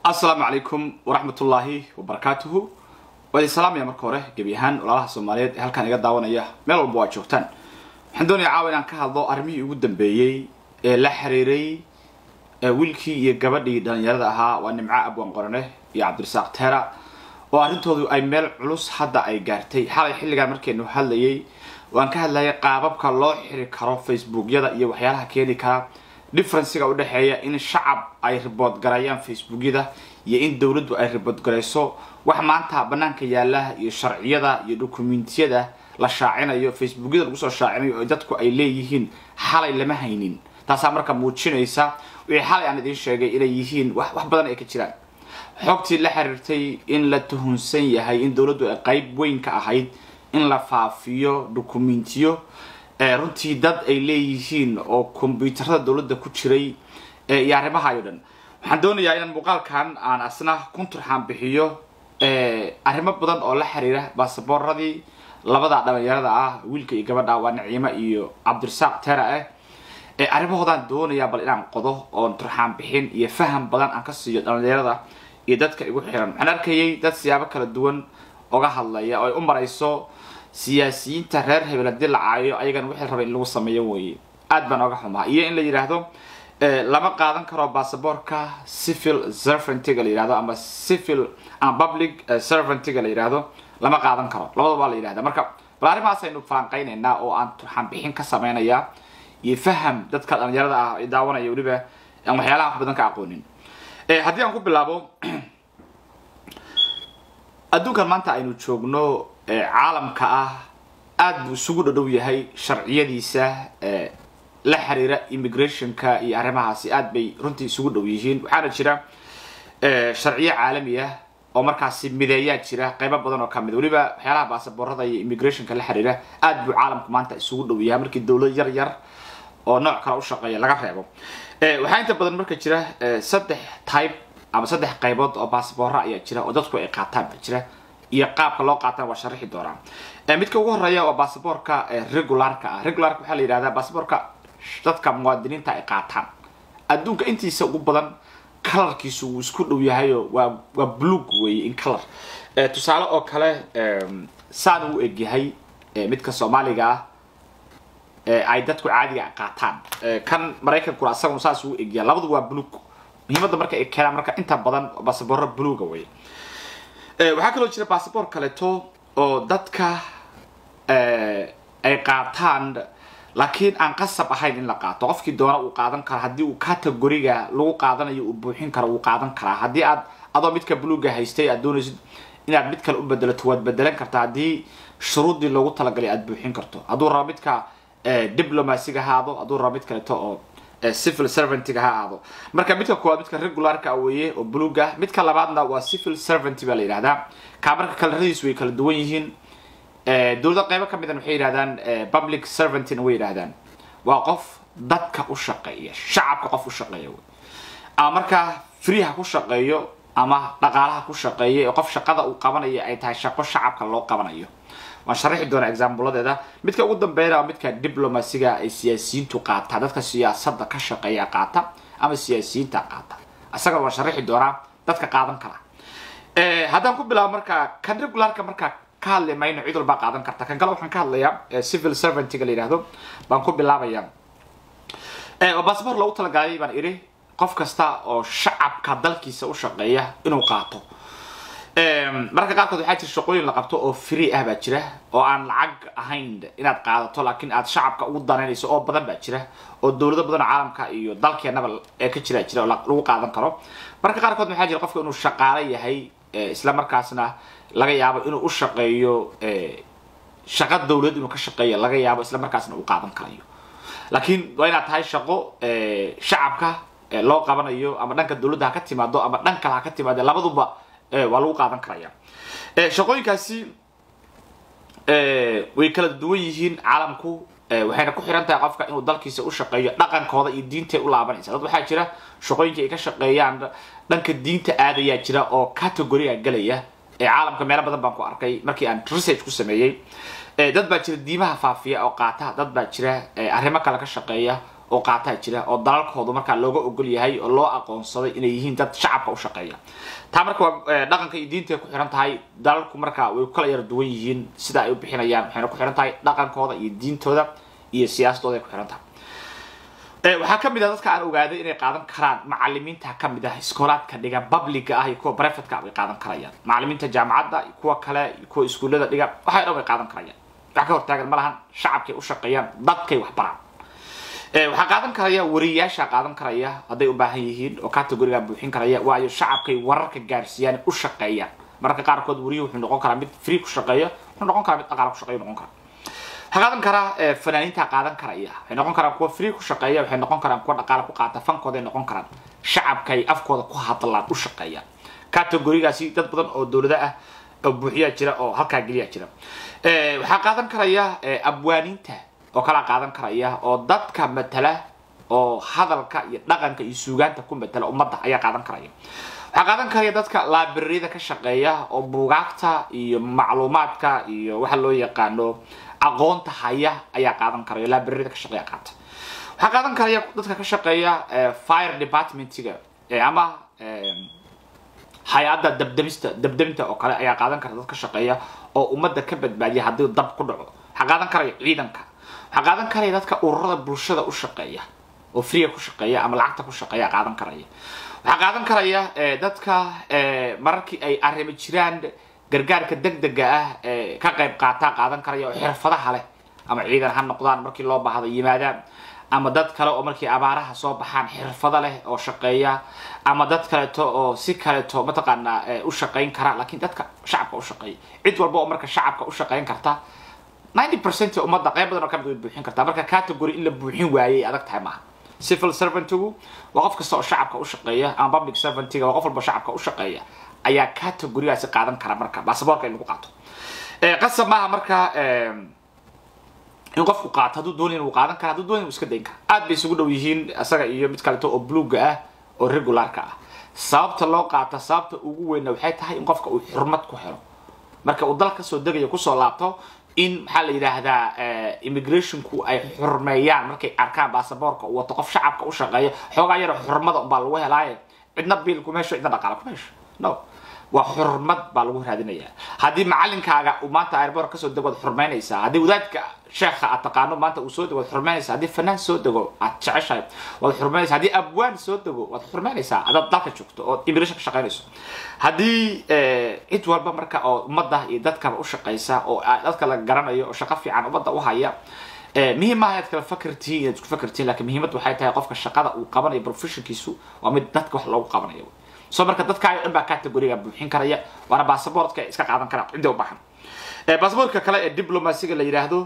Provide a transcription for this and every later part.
asalaamu calaykum waraxmatullaahi wabarakaatuhu waa idin salaamaya marka hore gebi ahaan walaalaha soomaaliyeed ee halkaan iga daawanaya meel walba waa joogtaan waxaan doonaya caawa inaan ka hadlo arrimihii ugu dambeeyey ee la xiriiray wiilkii iyo gabadhii dhalinyarada ahaa waa nimco abwan qorane iyo cabdirasaaq teera oo arrintoodu ay meel culus hadda ay gaartay xalay xilligaan markaynu hadlayay waan ka hadlayay qaababka loo xiri karo facebookyada iyo waxyaalaha keeni kara differenciga udhexeeya in shacab ay ribood gareeyaan facebookyada iyo in dowladdu ay ribood garayso wax maanta banaanka yaala iyo sharciyada iyo dokumentiyada la shaacinayo facebookyada lagu soo shaacinayo oo dadku ay leeyihiin xalay lama haynin taasaa marka muujinaysa wixii xalay aan idiin sheegay inay yihiin wax wax badan ay ka jiraan xogtii la xiriirtay in la tuhunsan yahay in dowladdu ay qayb weyn ka ahayd in la faafiyo dokumentiyo runtii dad ay leeyihiin oo kombyuutarada dowladda ku jiray iyo arrimahayo dhan waxaan doonayaa inaan muuqaalkan aan asna kunturxaan bixiyo arrimo badan oo la xiriira baasaboorradii labada dhalinyarada ah wiilka iyo gabadha waa naciimo iyo cabdirasaaq tera ah arrimahoodaan doonayaa bal inaan qodo oon turxaan bixin iyo faham badan aan ka siiyo dhalinyarada iyo dadka igu xiran waxaan arkayay dad siyaabo kala duwan oga hadlaya oo ay u marayso siyaasiyiinta reer hebel haddii la caayo ayagana wixii raba in lagu sameeyo weeye aad baan oga xumaa iyo in la yidhaahdo lama qaadan karo basaboorka civil servantiga la yidhahdo ama civil ama public servantiga la yidhahdo lama qaadan karo labadaba waa la yidhahda marka bal arrimahaas aynu falanqaynaynaa oo aan turxaan bixin ka samaynayaa iyo faham dadka dhalinyarada ah ay daawanaya weliba aan waxyaalaha wax badan ka aqoonin haddii aan ku bilaabo adduunkan maanta aynu joogno caalamka ah aada buu isugu dhodhow yahay sharciyadiisa la xiriira immigrationka iyo arrimahaasi aad bay runtii isugu dhow yihiin waxaana jira sharciyo caalami ah oo markaasi mideeyaa jira qaybo badan oo kamid weliba waxyaalaha baasaboorada iyo immigrationka la xiriira aad buu caalamku maanta isugu dhow yahay markii dowlad yar yar oo nooc kale u shaqeeya laga reebo waxaa inta badan marka jira saddex type ama saddex qaybood oo basaboora ayaa jira oo dadku ay qaataan baa jira iyo qaabka loo qaatana waa sharixi doonaa midka ugu horeeya waa basaboorka regularka ah regularka waxaa la yidhahdaa basaboorka dadka muwaadiniinta ay qaataan adduunka intiisa ugu badan kalarkiisu wuu isku dhow yahayo waa waa blug weeye in color tusaale oo kale saan uu egyahay midka soomaaliga ah ay dadku caadiga qaataan kan maraykankuna asaguna saas uu egyahay labadu waa blug muhiimadda marka ay keenaan marka inta badan basaboorra bluga wey waxaa kaloo jira basaboor kaleeto oo dadka ay qaataan laakiin aan qasab ahayn in la qaato qofkii doona uu qaadan karo haddii uu categoriga lagu qaadanayo uu buuxin karo wuu qaadan karaa haddii aad adoo midka bluga haystay aad doonaysid inaad mid kale u bedelato waad bedelan kartaa haddii shuruuddii loogu talagalay aad buuxin karto hadduu rabo midka diplomasiga haado hadduu rabo mid kaleeto oo civil servantiga ha aado marka midka koowaad midka regularka weeye oo bluga midka labaadna waa civil servant baa la yidhahdaa kaa marka kalaradiisu way kala duwan yihiin dowlada qaybo kamid waxay yidhahdaan public servantina way yidhahdaan waa qof dadka u shaqeeya shacabka qof u shaqeeya ama markaa free ha ku shaqeeyo ama dhaqaalaha ku shaqeeya ee qof shaqada uu qabanaya ay tahay shaqo shacabka loo qabanayo waan sharaxi doonaa exaambuladeeda midka ugu dambeeyana waa midka diplomasiga ay siyaasiyiintu qaataan dadka siyaasadda ka shaqeeya qaata ama siyaasiyiinta qaata isagana waan sharaxi doonaa dadka qaadan kara haddaan ku bilaabo marka kan regularka marka ka hadli mayno cid walbaa qaadan karta kan kale waxaan ka hadlayaa civil servantiga la yidhahdo baan ku bilaabaya basaboor loogu talagalay baan idhi qof kasta oo shacabka dalkiisa u shaqeeya inuu qaato mararka qaarkood waxaa jira shaqooyin la qabto oo free ah baa jira oo aan lacag ahayn inaad qaadato laakiin aad shacabka ugu danaynayso oo badan baa jira oo dowlado badan oo caalamka iyo dalkeenaba ee ka jira jira oo lagu qaadan karo mararka qaarkood waxaa jira qofka inuu shaqaale yahay isla markaasna laga yaabo inuu u shaqeeyo shaqo dowlad inuu ka shaqeeyo laga yaabo isla markaasna uu qaadan karayo laakiin waa inaad tahay shaqo shacabka loo qabanayo ama dhanka dowladda ha ka timaado ama dhan kale ha ka timaado labaduba waa lagu qaadan karaya shaqooyinkaasi way kala duwan yihiin caalamku waxayna ku xiran tahay qofka inuu dalkiisa u shaqeeyo dhaqankooda iyo diintay u laabanaysa dad waxaa jira shaqooyinka ay ka shaqeeyaan dhanka diinta aadayaa jira oo categoriga galaya ee caalamka meelo badan baan ku arkay markii aan research ku sameeyey dad baa jira diimaha faafiya oo qaata dad baa jira arrimo kale ka shaqeeya oo qaataa jira oo dalalkoodu markaa looga ogol yahay oo loo aqoonsaday inay yihiin dad shacabka u shaqeeya taa marka waa dhaqanka iyo diinta ay ku xiran tahay dalalku marka way kala yara duwan yihiin sida ay u bixinayaan waxayna ku xiran tahay dhaqankooda iyo diintooda iyo siyaasadooda ay ku xiran tahay waxaa kamid ah dadka aan ogaaday inay qaadan karaan macalimiinta kamid ah iskoolaadka dhiga publica ah iyo kuwa brevetka way qaadan karayaan macalimiinta jaamacadda iyo kuwa kale iyo kuwa iskuullada dhiga waxay dhan way qaadan karayaan wax ka hortaagan ma lahan shacabkay u shaqeeyaan dadkay wax baraan waxaa qaadan karaya wariyaasha qaadan karaya hadday u baahan yihiin oo categoriga buuxin karaya waayo shacabkay wararka gaarsiiyaan u shaqeeyaan mararka qaarkood wariyuhu wuxuu noqon karaa mid free ku shaqeeya wuxuu noqon karaa mid dhaqaala ku shaqeeya noqon karaa waxaa qaadan karaa fanaaniinta qaadan karaya waxay noqon karaan kuwa free ku shaqeeya waxay noqon karaan kuwa dhaqaala ku qaata fankooday noqon karaan shacabkay afkooda ku hadlaan u shaqeeyaan categorigaasi dad badan oo dowlada ah oo buuxiyaa jira oo halkaa geliyaa jira waxaa qaadan karaya abwaaniinta oo kala qaadan karaya oo dadka matala oo hadalka iyo dhaqanka iyo suugaanta ku matala ummadda ayaa qaadan karaya waxaa qaadan karaya dadka laabrariyada ka shaqeeya oo buugaagta iyo macluumaadka iyo waxa loo yaqaano aqoonta haya ayaa qaadan karaya laabrariyada ka shaqeeya qaata waxaa qaadan karaya dadka ka shaqeeya fire departmentiga ama hay-adda dabdamista dabdaminta oo kale ayaa qaadan kara dad ka shaqeeya oo ummadda ka badbaadiya haddii dab ku dhaco waxaa qaadan karaya ciidanka waxaa qaadan karaya dadka ururada bulshada u shaqeeya oo freega ku shaqeeya ama lacagta ku shaqeeya qaadan karaya waxaa qaadan karaya dadka mararkii ay arrimo jiraan gargaarka degdega ah ka qayb qaataa qaadan karaya oo xirfadaha leh ama ciidan ha noqdaan markii loo baahdo yimaadaan ama dad kale oo markii abaaraha soo baxaan xirfado leh oo shaqeeya ama dad kaleeto oo si kaleeto mataqaanaa u shaqayn kara laakiin dadka shacabka u shaqeeya cid walba oo marka shacabka u shaqayn karta ninety percent ummadda qayb badan oo kamid way buuxin kartaa marka category in la buuxin waayay adag tahay maaha civil servantigu waa qof kasta oo shacabka u shaqeeya ama public servantiga waa qof walba shacabka u shaqeeya ayaa categorigaasi qaadan kara marka basaboorka in lagu qaato qasab maaha marka in qofku qaato hadduu doonaya uu qaadan kara hadduu doonaya uu iska dayn kara aad bay isugu dhow yihiin isaga iyo mid kaleto oo bluga ah oo regularka ah sababta loo qaata sababta ugu weynna waxay tahay in qofka uu xurmad ku helo marka uu dal kasoo degayo kusoo laabto in maxaa la yidhaahdaa immigrationku ay xurmeeyaan markay arkaan basaboorka uu wato qof shacabka u shaqeeya xoogaa yaro xurmada unbaa lagu helaaye cidna biil kuma hesho cidna dhaqaala kuma hesho no waa xurmad baa lagu raadinayaa haddii macalinkaaga uu maanta airboort kasoo dego waad xurmaynaysaa haddii wadaadka sheekha aad taqaano maanta uu soo dego waad xurmaynaysaa haddii fanaan soo dego aad jeceshahay waad xurmaynaysaa haddii abwaan soo dego waad xurmaynaysaa haddaad dalka joogto oo immigration ka shaqaynayso haddii cid walba marka oo ummadda iyo dadkaba u shaqaysa oo dadka la garanayo oo shaqo fiican ummadda u haya muhiim maaha inaad kala fakartihiin inaad isku fakartihiin lakin muhiimad waxay tahay qofka shaqada uu qabanayo professionkiisu waa mid dadka wax loogu qabanayo so marka dadkaayo dhan baa categoriga buuxin karaya waana basaboortka iska qaadan karaa cidda u baahan basaboortka kale ee diplomasiga la yidhaahdo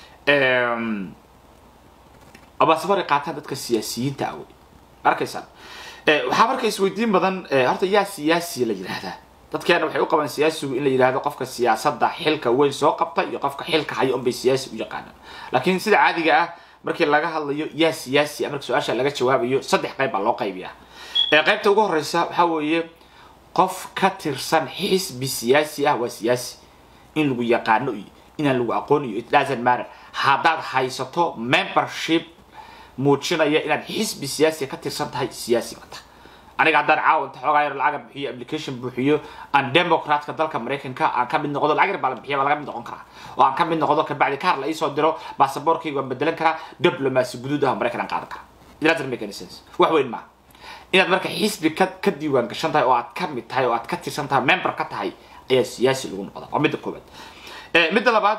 basaboorka qaataan dadka siyaasiyiinta ah wey arkaysaan waxaa marka isweydiin badan horta yaa siyaasi la yidhaahdaa dadkeena waxay u qabaan siyaasigu in la yidhahdo qofka siyaasadda xilka weyn soo qabta iyo qofka xilka haya unbay siyaasi u yaqaanaan laakiin sida caadiga ah markii laga hadlayo yaa siyaasi marka su-aasha laga jawaabayo saddex qayb baa loo qaybiyaa qaybta ugu horeysa waxaa weeye qof ka tirsan xisbi siyaasi ah waa siyaasi in lagu yaqaano iyo inaan lagu aqooniyo it doesn't matter haddaad haysato membership muujinaya inaad xisbi siyaasiga ka tirsan tahay siyaasi bata aniga haddaan caawanta xoogaa yar lacaga bixiyo application buuxiyo aan democratka dalka maraykanka aan ka mid noqdo lacag yar baa la bixiya baa laga mid noqon karaa oo aan ka mid noqdo kabacdi kaar la iisoo diro basaboorkayga waan bedelan karaa diplomacy guduud ah maraykan aan qaadan karaa it doesn't make any sense wax weyn maaha inaad marka xisbi ka ka diiwaan gashan tahay oo aad ka mid tahay oo aad ka tirsan tahay member ka tahay ayaa siyaasi lagu noqda waa midda koowaad midda labaad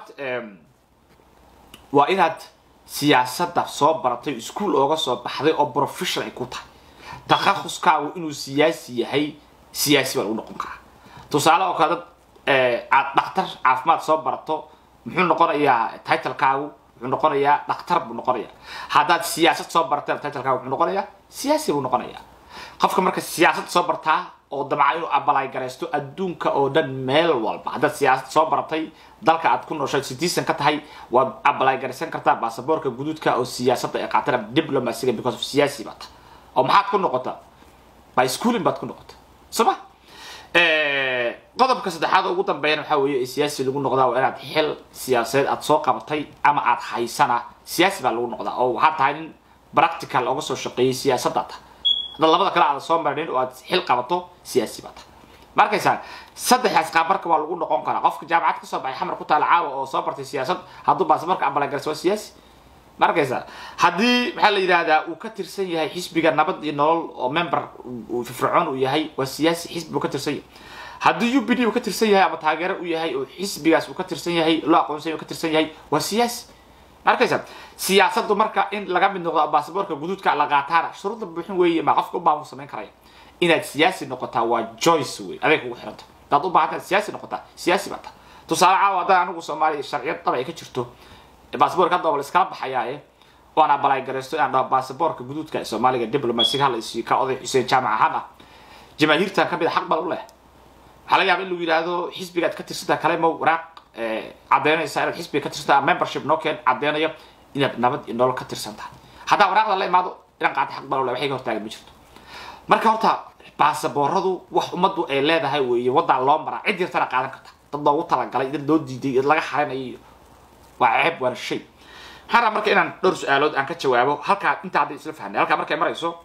waa inaad siyaasadda soo baratay ischool ooga soo baxday oo professional ay ku tahay takhahuskaagu inuu siyaasi yahay siyaasi baa lagu noqon karaa tusaale oo kale dad aad dhakhtar caafimaad soo barato muxuu noqonayaa titlekaagu wuxuu noqonayaa dhakhtar buu noqonayaa haddaad siyaasad soo bartay titlekaagu wuxuu noqonayaa siyaasi buu noqonayaa qofka marka siyaasad soo bartaa oo damca inuu abalay garaysto adduunka oo dhan meel walba haddaad siyaasad soo baratay dalka aad ku nooshay citizen ka tahay waad abalay garaysan kartaa basaboorka guduudka oo siyaasadda ay qaataan diplomasiga because of siyaasi baad oo maxaad ku noqota by schooling baad ku noqota soma qodobka saddexaad oo ugu dambeeyana waxaa weeye siyaasi lagu noqdaa waa inaad xil siyaasadeed aad soo qabatay ama aad haysana siyaasi baa lagu noqdaa oo waxaad tahay nin practical oga soo shaqeeyay siyaasadda ta haddaad labada kale aada soo marinin oo aad xil qabato siyaasi baa ta ma arkaysaa saddexdaas qaabarka waa lagu noqon karaa qofka jaamacad kasoo baxay xamar ku taala caawa oo soo bartay siyaasad hadduu baasaboorka ambalagarsa waa siyaasi ma arkaysaa haddii maxaa la yidhahdaa uu ka tirsan yahay xisbiga nabad iyo nolol oo member uu firfircoon uu yahay waa siyaasi xisbi uu ka tirsan yahay haddii u b d uu ka tirsan yahay ama taageero uu yahay oo xisbigaas uu ka tirsan yahay loo aqoonsanya uu ka tirsan yahay waa siyaasi ma arkaysaa siyaasaddu marka in laga mid noqdo baasaboorka guduudka la qaataana shuruudda buuxin weeye ma qofka u baahan samayn karaya inaad siyaasi noqotaa waa joyce wey adeeg kugu xiranta hadaad u baahantaad siyaasi noqotaa siyaasi baa ta tusaale caawa haddaan anigu soomaaliya sharciyad daba ay ka jirto baasaboorka hadda waa la iskala baxayaae oo aan abalay garaysto inaan dhaho baasaboorka guduudka ee soomaaliga diplomasiga hala isiyo ka oday xuseen jaamac ahaan ah jamaahiirtan kamid a xaq bal u leh waxaa laga yaaba in lagu yidhaahdo xisbigaad ka tirsantaa kale ma waraaq caddeynaysa inaad xisbiga ka tirsantaa membership noo keen caddeynayo inaad nabad iyo nolol ka tirsan tahay haddaa waraaqda la imaado inaan qaata xaq bal u leh waxay ka hortaagan ma jirto marka horta baasabooradu wax ummaddu ay leedahay weeye waddaan loo maraa cid yartana qaadan karta dad loogu talagalay dad loo diiday dad laga xarinayo waa ceeb waana shay maxaan rabaa marka inaan dhowr su-aalood aan ka jawaabo halkaa intaa hadda isla fahnay halkaa markay marayso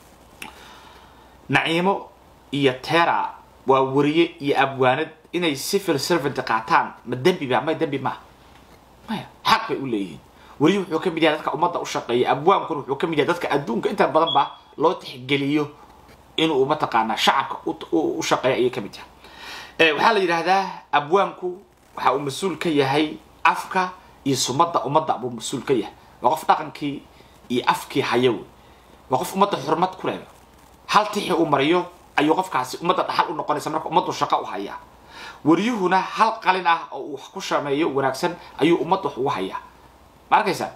naciimo iyo tera waa wariye iyo abwaanad inay civil servant qaataan ma dembi ba may dembi maaha maya xaq bay u leeyihiin wariye wuxuu ka mid yahay dadka ummadda u shaqeeya abwaankuna wuxuu ka mid yahay dadka adduunka inta badan ba loo tixgeliyo inuu mataqaanaa shacabka u shaqeeya ayay ka mid yahay waxaa la yidhaahdaa abwaanku waxa uu mas-uul ka yahay afka iyo sumadda ummadda buu mas-uul ka yahay waa qof dhaqankii iyo afkii haya wey waa qof ummadda xurmad ku leh hal tixi uu mariyo ayuu qofkaasi ummadda dhaxal u noqonaysa marka ummaddu shaqo u hayaa wariyuhuna hal qalin ah oo uu wax ku sameeyo wanaagsan ayuu ummadda wax ugu hayaa ma arkaysa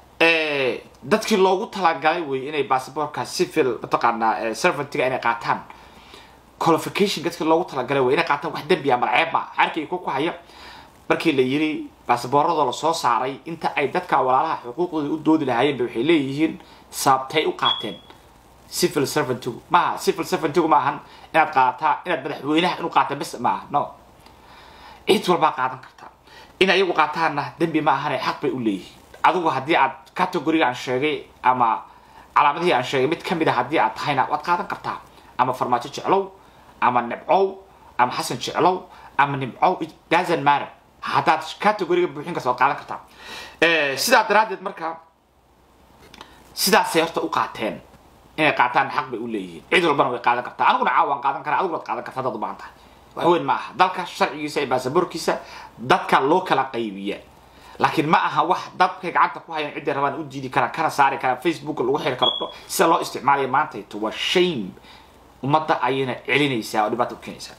dadkii loogu talagalay wey inay basaboorka civil mataqaanaa servantiga inay qaataan qualification dadkii loogu talagalay wey inay qaataan wax dembi ah malceeb ma xarkii ku ku haya markii la yiri baasaboorradoo la soo saaray inta ay dadka walaalaha xuquuqdooda u doodi lahaayeen ba waxay leeyihiin sababtay u qaateen civil servantigu maaha civil servantigu maahan inaad qaadataa inaad madaxweynaha inuu qaata bes maaha no cid walbaa qaadan kartaa in ayagu qaataanna dembi ma ahane xaq bay u leeyihiin adigu haddii aad categoriga aan sheegay ama calaamadihii aan sheegay mid kamid a haddii aad tahayna waad qaadan kartaa ama farmaajo jeclow ama nibcow ama xasan jeclow ama nibcow it doesn't matter haddaad categoriga buuxin karta waad qaadan kartaa sidaa daraaddeed marka sidaasay horta u qaateen inay qaataan xaq bay u leeyihiin cid walbana way qaadan kartaa aniguna caawa waan qaadan karaa adiguna waad qaadan kartaa haddaad u baahan tahay wax weyn ma aha dalka sharcigiisa iyo baasaboorkiisa dadka loo kala qaybiya laakiin ma aha wax dadkay gacanta ku hayaan ciday rabaan u diidi karaan kana saari karaan facebook lagu xiri karo sida loo isticmaalaya maantayto waa shame ummadda ayayna celinaysaa oo dhibaata u keenaysaa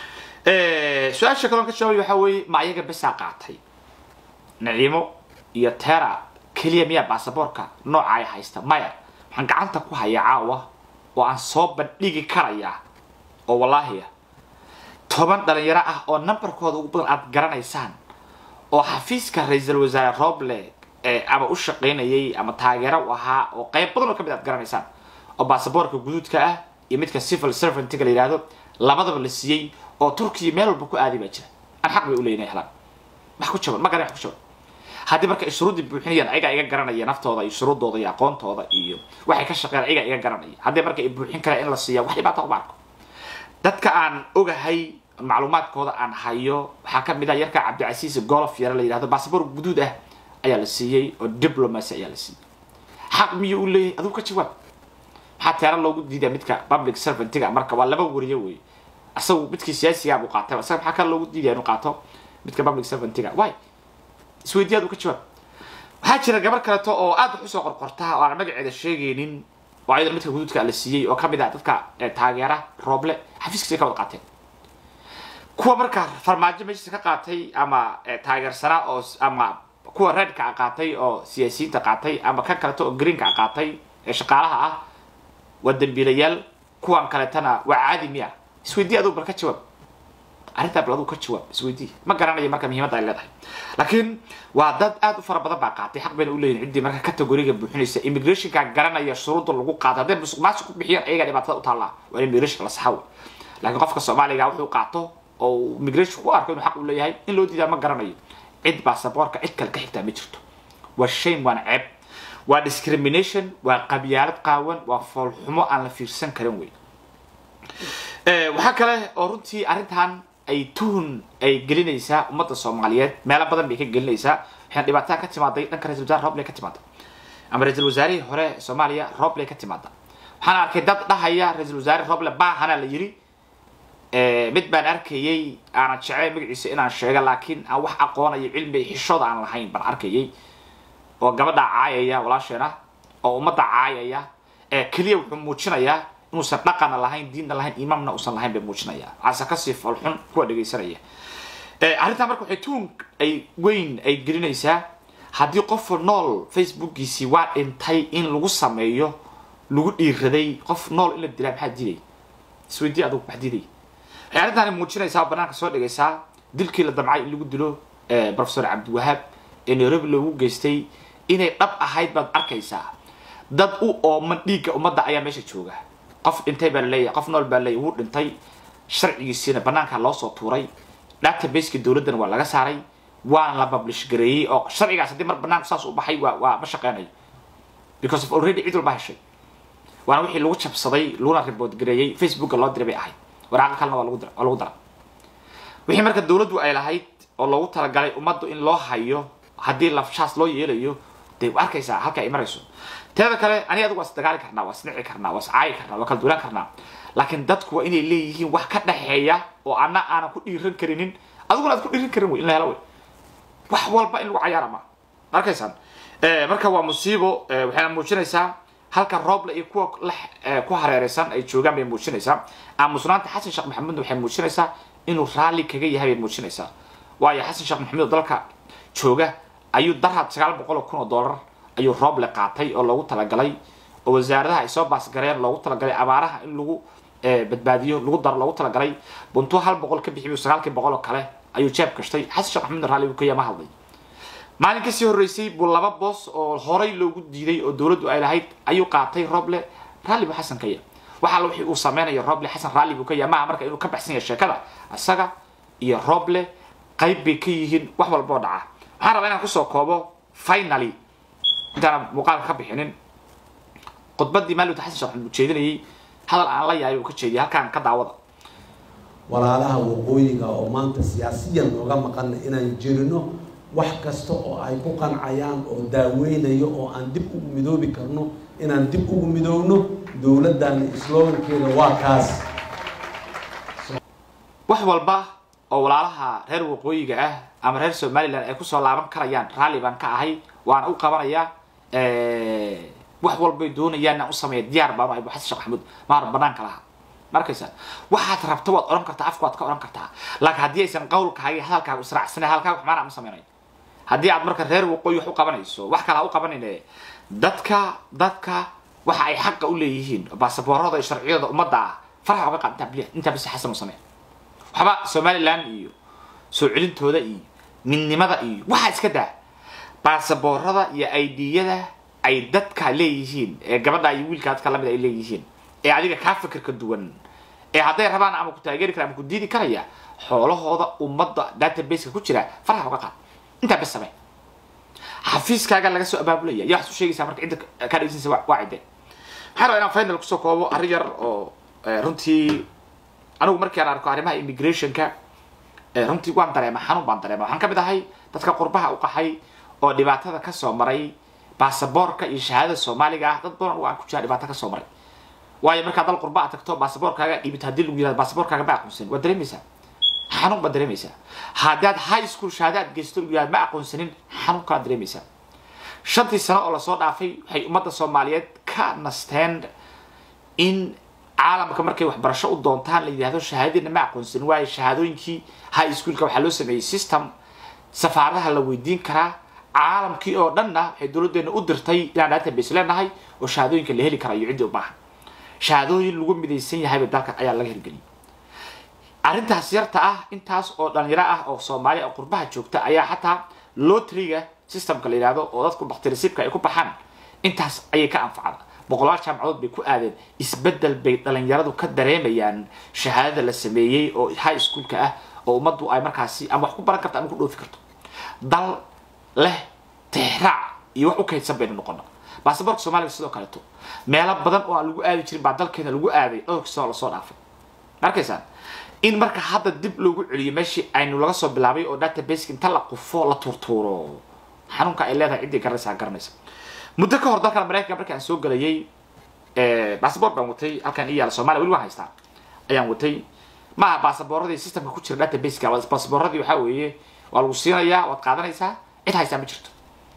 su-aasha kaloon ka jawaabay waxaa weeye ma ayaga besaa qaatay naciimo iyo tera keliya miyaa baasaboorka nooca ay haysta maya waxaan gacanta ku hayaa caawa oo aan soo bandhigi karayaa oo wallaahi ah toban dhalinyaro ah oo numberkooda ugu badan aad garanaysaan oo xafiiska ra-iisul wasaare roble ama u shaqaynayay ama taageero u ahaa oo qayb badan oo kamid aad garanaysaan oo baasaboorka guduudka ah iyo midka civil servantiga la yidhahdo labadaba la siiyey oo turkiya meel walba ku aaday baa jira aan xaq bay u leeyihin helaan wax ku jaban ma garan wax ku jaban haddii marka ay shuruuddii buuxinayaan ayagaa iga garanaya naftooda iyo shuruuddooda iyo aqoontooda iyo waxay ka shaqeeyaan ayagaa iga garanaya haddii marka ay buuxin karaan in la siiya wax dhibaata uma arko dadka aan ogahay macluumaadkooda aan hayo waxaa kamid ah yarka cabdicasiis golof yare la yidhahdo baasaboor guduud ah ayaa la siiyey oo diplomacy ayaa la siiyey xaq miyuu u leeyahay adigu ka jawaab maxaa teera loogu diidaa midka public servantiga marka waa laba wariye wey asagu midkii siyaasigaa buu qaatay isaga maxaa kale loogu diidaya inuu qaato midka public servantiga way isweydiyaad uu ka jawaab waxaa jira gabar kaleeto oo aad wax usoo qorqorta oo aan magaceeda sheegaynin oo ayadana midka guduudka la siiyey oo kamid ah dadka taageera rooble xafiiskiisa ka wada qaateen kuwa marka farmaajo meeshiisa ka qaatay ama taageersanaa oo ama kuwa redka qaatay oo siyaasiyiinta qaatay ama kan kaleeto oo greenka qaatay ee shaqaalaha ah waa dambiilayaal kuwan kaleetana waa caadi miya isweydii adugu bal ka jawaab arrintaa bal adugu ka jawaab isweydii ma garanayo marka muhiimadda ay leedahay laakiin waa dad aad u fara badan baa qaatay xaq bayna u leeyihin ciddii marka categoriga buuxinaysa immigrationka garanaya shuruudda lagu qaato hadday musuq maasuq ku bixiyaan ayagaa dhibaatada u taallaa waa in immigration la saxa wey laakiin qofka soomaaliga wuxuu qaato oo immigration ku arko inuu xaq u leeyahay in loo diidaa ma garanayo cid baasaboorka cid kale ka xigtaa ma jirto waa shame waana ceeb waa discrimination waa qabyaalad qaawan waa foolxumo aan la fiirsan karin wey waxaa kale oo runtii arrintan ay tuhun ay gelinaysaa ummadda soomaaliyeed meelo badan bay ka gelinaysaa waxaan dhibaatada ka timaaday dhanka ra-isul wasaare roble ka timaada ama ra-isul wasaarihii hore soomaaliya roble ka timaada waxaan arkay dad dhahaya ra-isul wasaare roble baahana la yiri mid baan arkayey aanan jeclay magaciisa inaan sheego laakiin aan wax aqoonayo cilmi xishooda aan lahayn baan arkayay oo gabadha caayaya walaasheena oo ummadda caayaya keliya wuxuu muujinayaa inuusan dhaqana lahayn diinna lahayn imaamna uusan lahayn bay muujinayaa caase kasii falxun kuwa dhegaysanaya arrintaa marka waxay tuun ay weyn ay gelinaysaa haddii qof nool facebookiisii waa dhintay in lagu sameeyo lagu dhiiraday qof nool in la dilaa maxaa dilay isweydii adugu wax dilay waxay arrintaani muujinaysaa oo banaanka soo dhigaysaa dilkii la damcay in lagu dilo professor cabdiwahaab ee nairobi loogu geystay inay dhab ahayd baad arkaysaa dad u ooman dhiigga ummadda ayaa meesha jooga qof dhintay baa laleeyahay qof nool baa laleeyahay wuu dhintay sharcigiisiina banaanka loo soo tuuray databaseki dowladdana waa laga saaray waana la publish gareeyey oo sharcigaas haddii mar banaanku saas u baxay waa waa ma shaqeynayo because of already cid walba heshay waana wixii lagu jabsaday laguna report gareeyey facebooka loo diray bay ahayd waraaqa kalena waa lagu dira waa lagu dara wixii marka dowladdu ay lahayd oo loogu talagalay ummaddu in loo hayo haddii lafshaas loo yeelayo dee wa arkaysaa halka ay marayso teeda kale ani adigu waa isdagaali karnaa waa isnici karnaa waa iscaayi karnaa waa kala duulaan karnaa laakiin dadku waa inay leeyihiin wax ka dhexeeya oo anna aanan ku dhiiran karinin adiguna aad ku dhiiran karin wey in la helo wey wax walba in lagu cayaara ma arkaysaan marka waa musiibo waxayna muujinaysaa halka rooble iyo kuwa ku hareereysan ay joogaan bay muujinaysaa aamusnaanta xasan sheekh maxamudna waxay muujinaysaa inuu raalli kaga yahay bay muujinaysaa waayo xasan sheekh maxamuud oo dalka jooga ayuu darhad sagaal boqol oo kun oo dollar ayuu rooble qaatay oo loogu talagalay oo wasaaradaha ay soo baasgareen loogu talagalay abaaraha in lagu badbaadiyo lagu daro loogu talagalay buntuu hal boqol ka bixiyo sagaalkii boqol oo kale ayuu jeeb gashtay xasan sheekh maxamuud raalli buu ka yama hadlay maalin kasii horreysay buu laba boos oo horay loogu diiday oo dowladdu ay lahayd ayuu qaatay roble raalli buu xasan ka yahay waxa wixii uu sameynayo roble xasan raalli buu ka yahay maaha marka inuu ka baxsan yahay sheekada isaga iyo roble qayb bay ka yihiin wax walba oo dhaca waxaan rabaa inaan kusoo koobo finally intaana muuqaalka ka bixinin khudbadii maalinta xasan sheekh maxamuud jeedinayay hadal aan la yahay uu ka jeediyay halkaan ka daawada walaalaha waqooyiga oo maanta siyaasiyan nooga maqana inaan jirino wax kasta oo ay ku qancayaan oo daaweynayo oo aan dib ugu midoobi karno inaan dib ugu midoobno dowladdan slogankeeda waa kaas wax walba oo walaalaha reer waqooyiga ah ama reer somalilan ay kusoo laaban karayaan raalli baan ka ahay waana u qabanayaa wax walbay doonayaan inaan u sameeya diyaar baan ahay bu xasan sheekh maxamuud maar banaanka laha markaysa waxaad rabto waad odhan kartaa afka waad ka odhan kartaa laakiin haddii aysan qawlkaaga iyo hadalkaaga israacsanay halkaaga wax maana ma sameynayo haddii aad marka reer waqooyi wax u qabanayso wax kale ha u qabanayne dadka dadka waxa ay xaqa u leeyihiin baasaboorada iyo sharciyada ummadda ah farax oga qaad intaa intaa bis xasan u samee waxba somaliland iyo soo celintooda iyo midnimada iyo waxaa iska daa baasaboorada iyo aidiyada ay dadka leeyihiin ee gabadha iyo wiilka dadka lamid ay leeyihiin ee adiga kaa fikirka duwan ee hadday rabaan ama ku taageeri kara ama ku diidi karaya xoolahooda ummadda databaseka ku jira farax oga qaad intaa bes samee xafiiskaaga laga soo abaabulaya yaa waxaad u sheegaysaa marka cidda kaa dhegeysanaysa waa cidde maxaa rabaa inaan final kusoo koobo arrin yar oo runtii anigu markii aan arko arrimaha immigrationka runtii waan dareema xanuun baan dareema waxaan ka mid ahay dadka qurbaha u qaxay oo dhibaatada kasoo maray baasaboorka iyo shahaadada soomaaliga ah dad badan aan ku jira dhibaato kasoo maray waayo markaad dal qurba aad tagto baasaboorkaaga dhibit haddii lagu yirahdo baasaboorkaaga ma aqoonsanin waad dareemaysaa xanuun baad dareemaysaa haddaad high school shahaada aad geysto lagu yirahdo ma aqoonsanin xanuun kalaad dareemaysaa shantii sano oo lasoo dhaafay waxay ummadda soomaaliyeed ka nasteen in caalamka markay waxbarasho u doontaan la yidhahdo shahaadadiina ma aqoonsanin waayo shahaadooyinkii high schoolka waxaa loo sameeyey system safaaradaha la weydiin karaa caalamkii oo dhanna waxay dowladdeena u dirtay inaan database leenahay oo shahaadooyinka la heli karayo ciddii u baahan shahaadooyin lagu midaysan yahayba dalka ayaa laga hirgeliyay arrintaas yarta ah intaas oo dhalinyaro ah oo soomaaliya oo qurbaha joogta ayaa xataa lotriga systemka la yidhahdo oo dadku baktirisibka ay ku baxaan intaas ayay ka anfacda boqolaal jaamacadood bay ku aadeen isbeddel bay dhalinyaradu ka dareemayaan shahaadada la sameeyey oo high schoolka ah oo ummaddu ay markaasi ama wax ku baran karto ama ku dhoofi karto dal leh tixraac iyo wax u kaydsan baynu noqona baasaboorka soomaaliga sidoo kaleeto meelo badan oo aan lagu aadi jirin baa dalkeena lagu aaday dhowrkii sano lasoo dhaafay markaysaan in marka hadda dib loogu celiyo meeshii aynu laga soo bilaabay oo database inta la qufo la tuurtuuro xanuunka ay leedahay ciddii garanaysaa garanaysa muddo ka hor dalkan maraykanka markii aan soo gelayay basaboor baan watay halkan i yaala somalia weli waan haystaa ayaan watay maaha baasaboorradii systemka ku jira databaseka baasaboorradii waxaa weeye waa lagu siinayaa waad qaadanaysaa cid haystaa ma jirto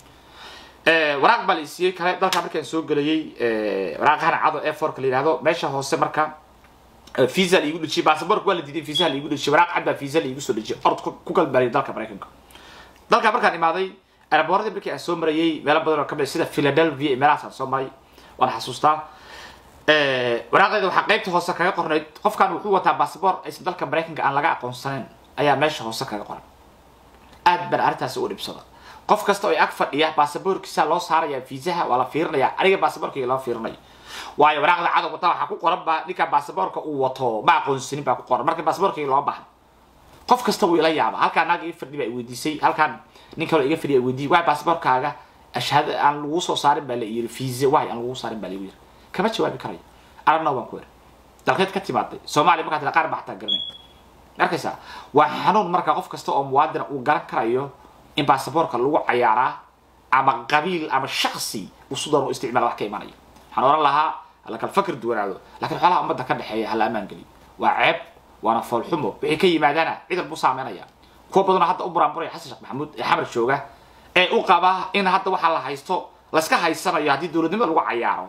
waraaq baa la isiiyey kale dalka markaan soo gelayay waraaqahan cado e forka la yihahdo meesha hoose marka visa la iigu dhejiyay baasaboorka waa la diiday visa la iigu dhejiyay waraaq cad baa visa la iigu soo dhejiyay orod ku galbaariyay dalka maraykanka dalka markaan imaaday airboorradii markii aan soo marayay meelo badan oo kamid sida philadelphia iyo meelahaasaan soo maray waan xasuustaa waraaqdeeda waxaa qaybta hoose kaga qornayd qofkan wuxuu wataa basaboor aysan dalka maraykanka aan laga aqoonsanayn ayaa meesha hoose kaga qoran aad baan arrintaasi u dhibsada qof kasta oo ag fadhiya baasaboorkiisa loo saaraya fiisaha waa la fiirinaya aniga baasaboorkayga loo fiirinayo waayo waraaqda cadow wataa waxaa ku qoran baa ninka baasaboorka uu wato ma aqoonsanin baa ku qoran marka baasaboorkayga loo baahan qof kasta wuu ila yaaba halkaan naag ii fadhi baa weydiisay halkaan nin kaloo iga fadhiya weydiiyey waay baasaboorkaaga ashhaada aan lagu soo saarin baa la yiri fiisa waay aan lagu saarin baa lagu yiri kama jawaabi karayo aragna waan ku eri dalkeed ka timaaday soomaaliya markaa tila qaar baa xataa garanay arkaysaa waa xanuun marka qof kasta oo muwaadina uu garan karayo in baasaboorka lagu cayaaraa ama qabiil ama shaksi uu sudan u isticmaala wax ka imanaya waxaan oran lahaa hala kala fakr duwanaado lakiin xoolaha ummadda ka dhexeeya hala ammaan geliyo waa ceeb waana foolxumo wixii ka yimaadaana ciidan buu saameynaya kuwa badanoo hadda u buraanburaya xasan sheekh maxamuud ee xamar jooga ee u qaba in hadda waxaa la haysto layska haysanayo haddii dowladnimada lagu cayaaro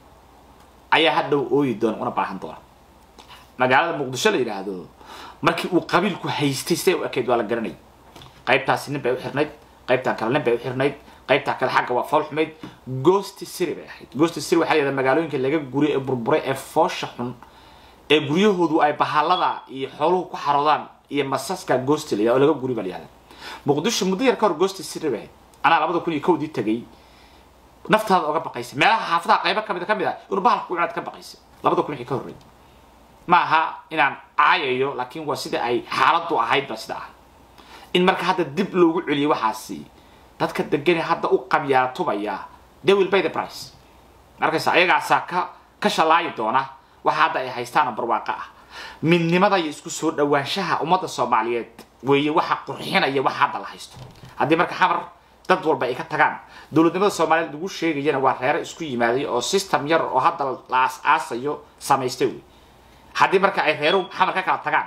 ayaa hadhow ooyi doona una baahan doona magaalada muqdisho la yidhaahdo markii uu qabiilku haystay siday u ekeyd waa la garanay qaybtaasi nin bay u xirnayd qaybtan kale nin bay u xirnayd qaybtaa kale xagga waa fool xumayd goosti siri bay ahayd goosti siri waxaa la yidhahda magaalooyinka laga guriy ee burburay ee foosha xun ee guryahoodu ay bahaalada iyo xooluhu ku xaroodaan iyo masaska goosti la yidhahdo oo laga guri baa la yihahda muqdisho muddo yar ka hor goosti siri bay ahayd anaa labada kun iyo kowdii tagay naftaada oga baqaysa meelaha xaafadaha qaybo kamid kamid ah inuu bahalka ku cunaad ka baqaysa labada kun wixii ka horreey ma aha inaan caayayo laakiin waa sida ay xaaladdu ahayd ba sida ahay in marka hadda dib loogu celiyo waxaasi dadka degane hadda u qabyaatubaya they will pay the price markaysa ayagaasaa ka ka shalaayi doona waxa hadda ay haystaanoo barwaaqo ah midnimada iyo isku soo dhawaanshaha ummadda soomaaliyeed weeye waxa qurxinaya waxa hadda la haysto haddii marka xamar dad walba ay ka tagaan dowladnimada soomaaliyeed lagu sheegayana waa reere isku yimaaday oo system yar oo hadda la aas-aasayo samaystay wey haddii marka ay reeru xamar ka kala tagaan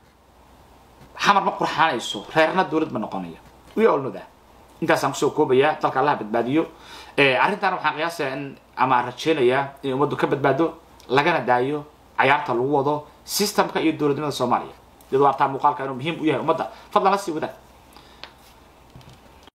xamar ma qurxaanayso reerna dowlad ma noqonaya we all know that intaasaan kusoo koobaya dalka allaha badbaadiyo arrintan waxaan qiyaasayaa in ama rajeynayaa in ummaddu ka badbaado lagana daayo cayaarta lagu wado systemka iyo dowladnimada soomaaliya iyadoo artaa muuqaalka inuu muhiim u yahay ummadda fadlan la sii wadaa